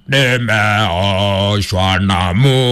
nimeoshwa na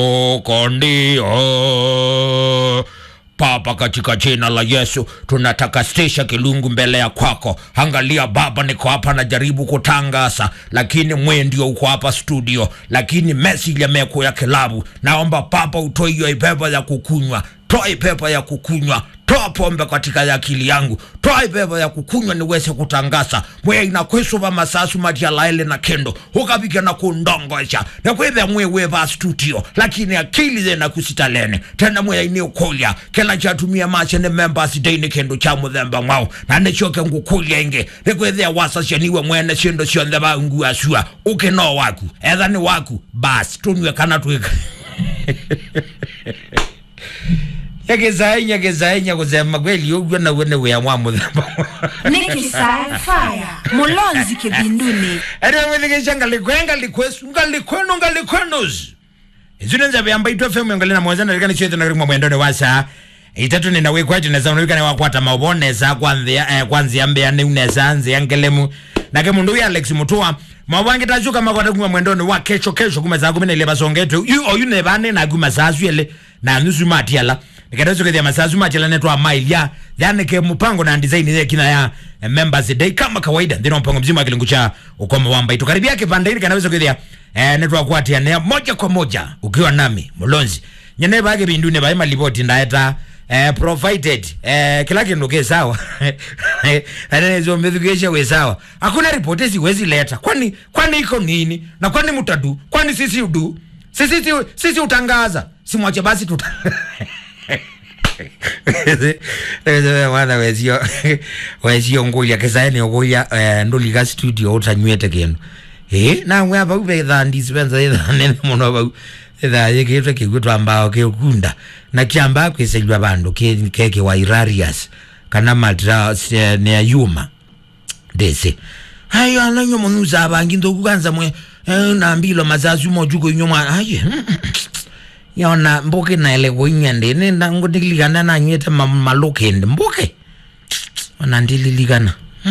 mukondio Baba, katika jina la Yesu tunatakasisha kilungu mbele ya kwako. Angalia Baba, niko hapa najaribu kutangaza, lakini mwe ndio uko hapa studio, lakini message yamekuwa ya kilabu. Naomba Baba utoe hiyo ipepo ya kukunywa, toa ipepo ya kukunywa toa pombe katika akili yangu, toa ipepo ya kukunywa niweze kutangaza mwe inakwisuva masasu matialaele na kendo ukapiga na kundongosha nakwithe mwe weva studio lakini akili zena kusitalene tena mwe ini ukulya kila chatumia mache ni members day ni kendo cha muthemba mwao na nichoke ngukulya ingi nikwithia wasacaniwe mwene cindo cionthe vangu asua ukino waku etha ni waku basi tunywe kana twika nyagezaenya gezaenya kusema kweli uguo naguo ni wia mwa muthemba nikisaya faya mulonzi kivinduni ariamwithigisha ngalikwe ngalikwesu ngalikwenu ngalikwenus izune nzabe yamba itwa femu ngalina mwanza nalikani chethu na rimwa mwendone wasa itatu nina wikwaji neza unalikani wakwata mauboneza kwanzia eh, kwanzia mbea ni uneza nzia ngelemu nake mundu uyu alex mutua mawangi tachuka makwata kuma mwendone wa kesho kesho kuma za kumi na ile basongetu yu oyu ne bane na kuma sasu ele na nusu matiala nikatazo kethia masasu matiala netwa mile ya yani ke mpango na design ile kina ya eh, members day kama kawaida ndino mpango mzima wa kilingu cha ukoma wamba itukaribia kipande hili kanaweza kethia eh, netwa kwatia ne moja kwa moja ukiwa nami mulonzi nyene bage bindune bae malipoti ndaeta eh, provided eh, kila kindu ke sawa ananezo mbethukesha we sawa hakuna ripoti siwezi leta kwani kwani iko nini na kwani mutadu kwani sisi udu sisi sisi, sisi utangaza simwache basi tuta mwana wezio wezio ngulya kesaeni ukulya eh, ndulika studio utanywete kindu eh namwe apa ubetha ndisipensa itha nene muno bau itha yikitwe kigwitwa mbao kiukunda na kiamba kwisenywa bandu ki- keke wa irarius kana matra eh, ne yuma ndese hayo ananyo munuza abangi ndokukanza mwe eh, nambilo mazazi mojuko nyoma aye yona mbuke naele kuinyende nenda ngutilikana nanywete ma- malukende mbuke ona ndililikana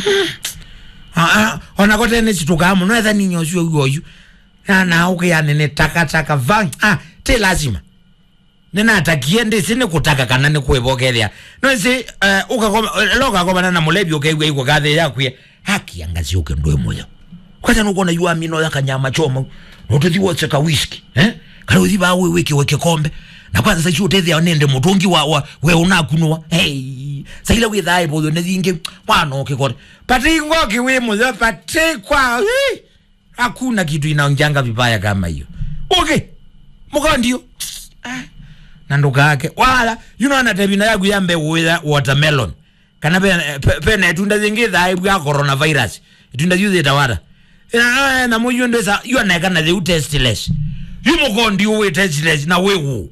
ona kotene situkamu noetha ninyosio uyoyu nanauke yanene takataka vang ah, te lazima ninatakie ndisi nikutaka kana nikwivokethia noisi uh, ukakoma lokakomana na mulebi ukeigua igwa kathe yakwie hakiangazi uke ndwe moyo kwanza nukona yua mino ya kanyama choma notethi wotse ka whisky eh kana uthi ba we wiki weke kombe na kwanza sasa utethia nende mutungi wa, wa we unakunwa hey saila we thai bo ne thingi mwana ukikore pati ngoki we muthe pati kwa hi, hakuna kitu inaonjanga vibaya kama hiyo okay mukondio ah na ndugu yake wala yuno anatebina yaku yambe witha watermelon kana pe pe- pena itunda zingi thai bwa coronavirus itunda yuthi tawara ina na muyu ndesa yu aneka na the testless yu mukondi we testless na wewu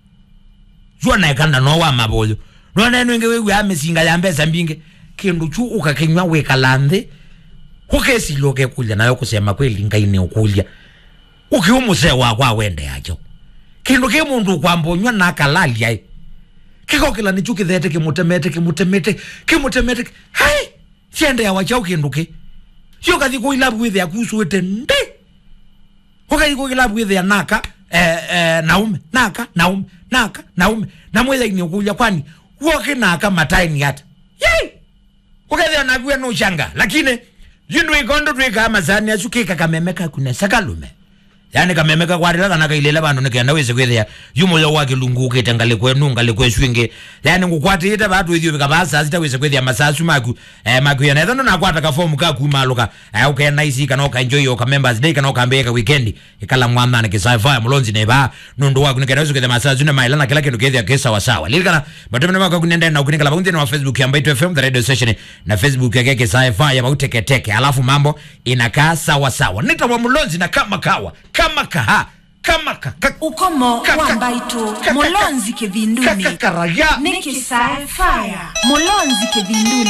yu aneka na no wa maboyo no na nenge wewu ya mesinga ya mbesa mbinge kindu chu ukakinywa we kalandhe ukesi loke kulya nayo kusema kweli ngaine ukulya ukiumusee wakwa awende yacho kindu ki mundu kwambonywa nakalalia kikokila nichu kithete kimutemete kimutemete kimutemete hai ciende yawa chau kindu ki cio kathi kuilabu withia kusuite ndi ukathi kuilabu withia naka eh, eh, naume naka naume naka naume na mwithaini ukulya kwani woki naka mataini hata yei ukethia nakuwe nushanga lakini yindu ikondo twika masani acu kika kameme kakune sakalume yani kameme kakwarira kana kailela bandu nikenda wise kwithia yumoyo wake lungu ukite ngale kwenu ngale kweswinge yani ngukwatite batu ithio bikabasa sita wise kwithia masasu maku eh maku yana ethano nakwata ka form ka kumaluka eh ukena isi kana uka enjoy yo ka members day kana ukambeka weekend ikala mwana ke sci-fi mulonzi neba nundu waku nikenda wise kwithia masasu na mailana kila kindu kithia kesa sawa sawa lilikana batumene maka kunenda na ukunikala bakunzi na Facebook ya Mbaito FM the radio station na Facebook ya keke sci-fi ya bauteke teke alafu mambo inakaa sawa sawa nitawa mulonzi na kama kawa kama kaha kama ka, ka, ukomo Ka- ka- wa mbaitu ka- ka- mulonzi ka- kivinduni ka- karaya nikisaya faya mulonzi kivinduni